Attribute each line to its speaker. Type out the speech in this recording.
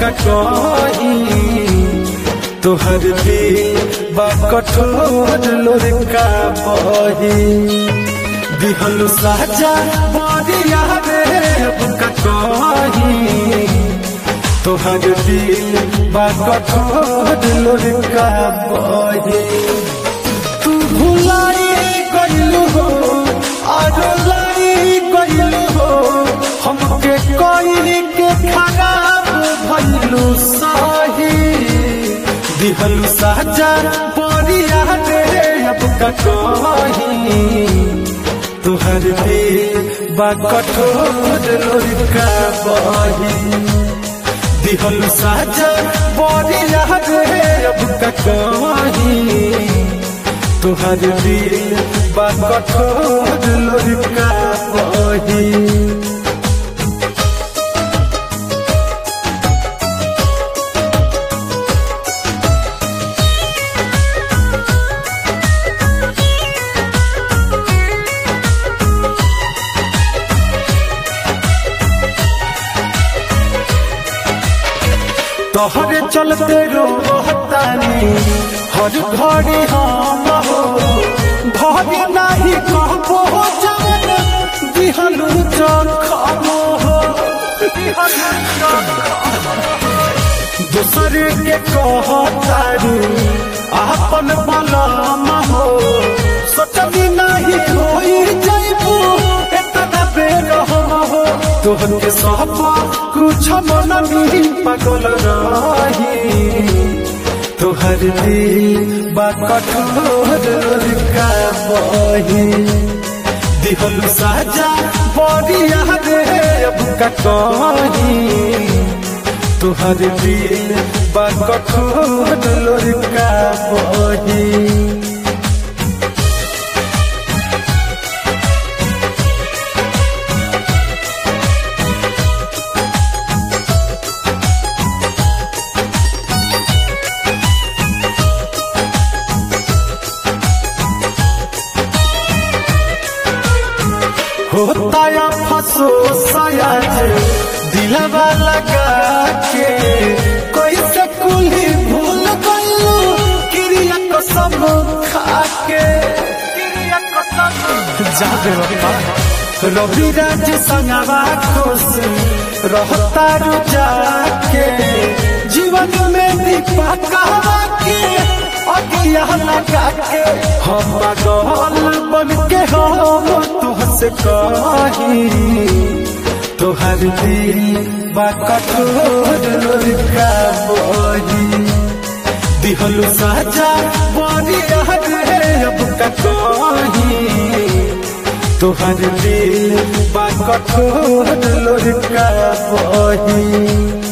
Speaker 1: का कही तोहर दिल बा कठोर लोरका बही दिहल साजा बरिया रे अब का कही तोहर दिल बा कठोर लोरका बही तू भुलाई गइलू हो आरो लाई गइलू हो हमके कोई के खराब भइलू सही दिहलू साजा बरिया रे अब का कही तुहर दिल बा कठोर लोरका बही दिहल साजा बरिया रे अब का कही तुहर दिल बा कठोर लोरका बही तोहरे चलते रोहतानी हर घड़ी हम हो घड़ी नहीं कहबो जान दिहलू चखम हो दूसरे के कहतारू आपन बलम हो सोचनी नहीं होई जाइबू एतना बेर हम हो तोहर के सब कुछ मन नहीं पागल रही तोहर दिल बा कठोर का बही दिहल साजा बरिया रे अब का कही तोहर दिल बा कठोर का बही होता या फसो सयाज दिलवा लगा के कोई से कुली भूल गइलू क्रिया को सब खा के जाबे बाबा रवि राज संगवा खुश रहता रु जाके जीवन में दीपा कहवा के अगिया लगा के हम पागल बन के हम तुहसे कही तोहर दिल बा कठोर का बही दिहलू साजा बरिया रे अब का कही तोहर दिल बा कठोर का बही